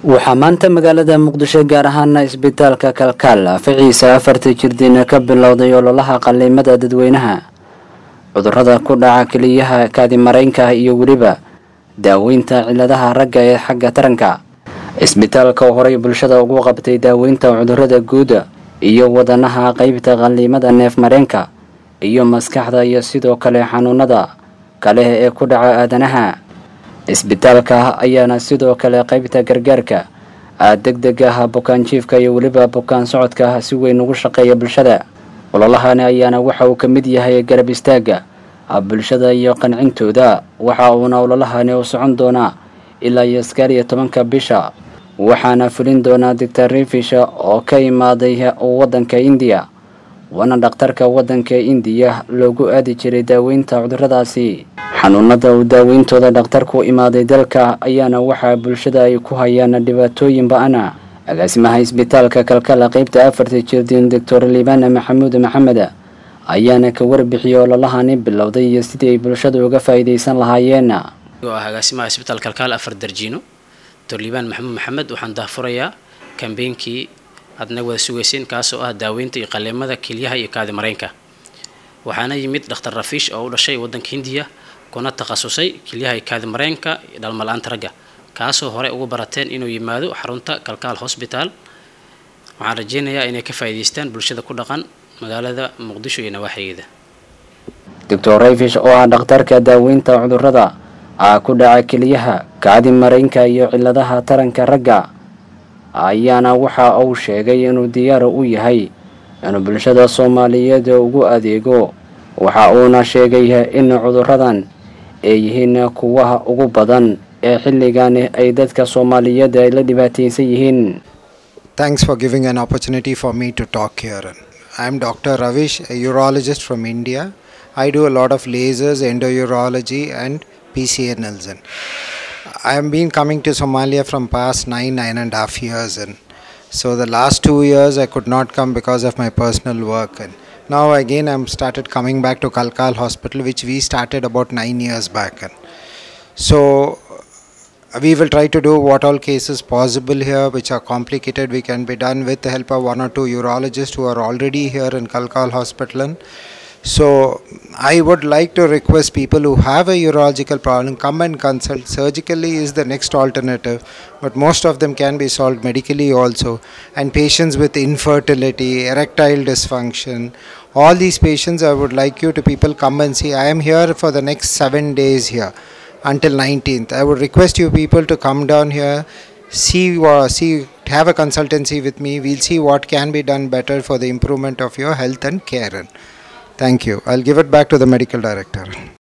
waxaa maanta magaalada muqdisho gaar ahaana isbitaalka kalkaal ficiisa afarta jirdiina ka bilowday ololaha qaliimada dadweynaha cudurada ku dhaca keliyaha kaadimareynka iyo weliba daaweynta ciladaha ragga ee xagga taranka isbitaalka oo horey bulshada ugu qabtay daaweynta cudurada guuda iyo wadanaha qeybta qaliimada neef mareenka iyo maskaxda iyo sidoo kale xanuunada kale ee ku dhaca aadanaha isbitaalka ayaana sidoo kale qeybta gargaarka deg deg ah bukaan jiifka iyo weliba bukaan socodka si weyn ugu shaqeeya bulshada ololahani ayaana waxa uu ka mid yahay garab istaaga bulshada iyo qancintooda waxa uuna ololahani u socon doonaa ilaa iyo sagaal iyo tobanka bisha waxaana fulin doonaa doctor rifish oo ka imaaday waddanka indiya waana dhakhtarka waddanka indiya loogu aadi jiray daaweynta cuduradaasi xanuunada uu daaweyntooda dhakhtarku imaaday dalka ayaana waxaa bulshada ay ku hayaan dhibaatooyin ba-ana agaasimaha isbitaalka kalkala qeybta afarta jirdiin doctor liibana maxamuud maxamed ayaana ka warbixiyay ololahani bilowday iyo sidii ay bulshada uga faa'iidaysan lahaayeen oo ah agaasimaha isbitaal kalkaal afar darjiino doctor liibaan maxamuud maxamed waxaan daahfurayaa kambeynkii aadna wada sugayseen kaasoo ah daaweynta iyo qaleemada kelyaha iyo kaadi mareynka waxaana yimid dhakhtar rafiish oo u dhashay waddanka hindiya kuna takhasusay kelyaha iyo kaadi mareenka iyo dhalmala-aanta ragga kaasoo hore ugu barateen inuu yimaado xarunta kalkaal hosbitaal waxaan rajeynayaa inay ka faa'iidaystaan bulshada ku dhaqan magaalada muqdisho iyo nawaaxigeeda doctor rafish oo ah dhakhtarka daaweynta cudurada ah ku dhaca keliyaha kaadi mareynka iyo ciladaha taranka ragga ayaana waxa uu sheegay inuu diyaar u yahay inuu bulshada soomaaliyeed ugu adeego waxa uuna sheegay in cuduradan ay yihiin kuwaha ugu badan ee xilligan ay dadka soomaaliyeed ay la dhibaataysan yihiin Thanks for giving an opportunity for me to talk here. I'm Dr. Ravish, a urologist from India. I do a lot of lasers, endourology, and PCA Nelson. I have been coming to Somalia from past nine, nine and a half years, and so the last two years I could not come because of my personal work. And now again I'm started coming back to Kalkal Hospital, which we started about nine years back. And so we will try to do what all cases possible here which are complicated we can be done with the help of one or two urologists who are already here in Kalkal Hospital. And so I would like to request people who have a urological problem come and consult. Surgically is the next alternative, but most of them can be solved medically also. And patients with infertility, erectile dysfunction, all these patients I would like you to people come and see. I am here for the next seven days here until 19th. I would request you people to come down here, see, uh, see, have a consultancy with me. We'll see what can be done better for the improvement of your health and care. Thank you. I'll give it back to the medical director.